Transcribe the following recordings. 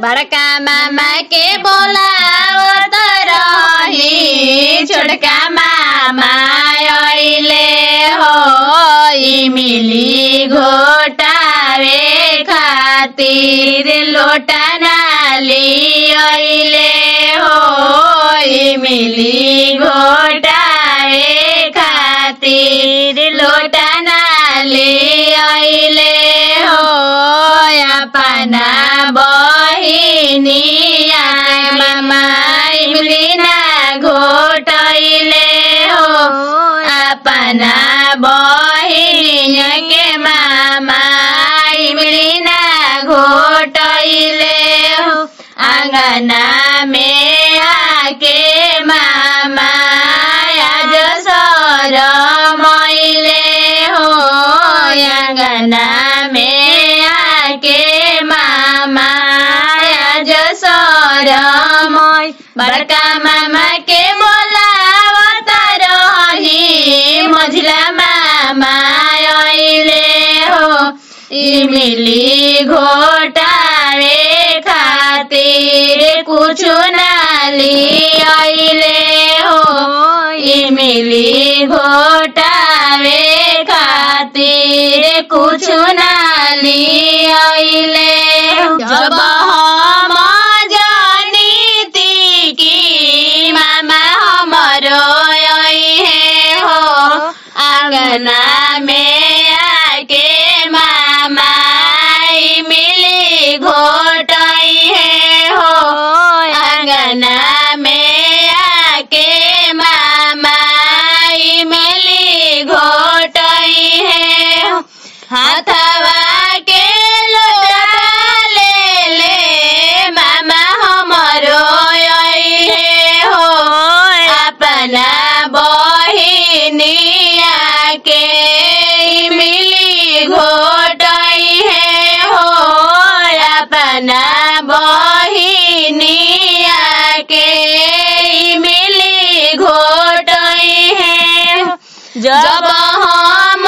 बड़का मामा के बोलावत रही छोटका मामा अइले हो इमिली घोटावे खातिर लोटा नाली अइले हो इमिली घोटावे खातिर लोटा नाली अइले हो अपना बहिनिया मामा इमली ना घोटैले हो अपना बहिन के मामा इमली ना घोटैले हो आंगना में आके मामा आज सर मैले हो आंगना में आके मामा आज सर मै बड़का मामा के बोलावत रही मझिला मामा अइले हो इमिली घोटावे खातिर कुछु नाली अइले हो इमिली घोटावे खातिर कुछु नाली अइले हो जब हम जानीती कि मामा हमरो अइहे हो आंगना में आके मामा मिली घोटई है हो आंगना में आके मामा मिली घोटई है हो हाथवा के लोटा ले ले मामा हमरो अइहे हो अपना बहिनिया के मिली घोटई है हो अपना बहिनिया के मिली घोटई है हो। जब हम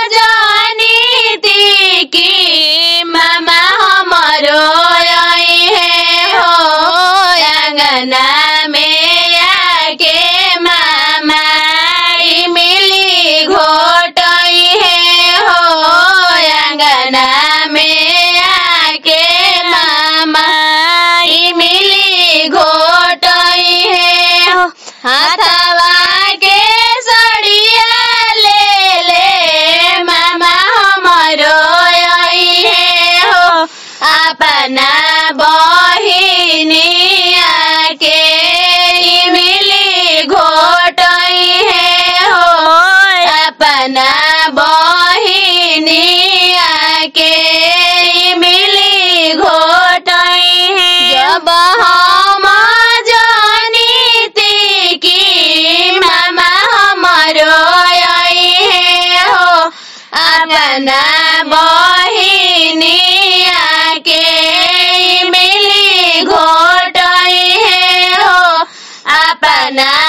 जानीती कि मामा हमरो अइहे हो आंगना में आके मामा मिली घोटई है हो आंगना में आके मामा मिली घोटई है हो हाथवा के सड़िया ले ले मामा हमरो अइहे हो अपना बहिनिया के मिली घोटई है हो अपना बहिनिया के मिली घोटई है जब हम जानीती कि मामा हमरो अइहे हो अपना बहिनिया के मिली घोटई है हो अपना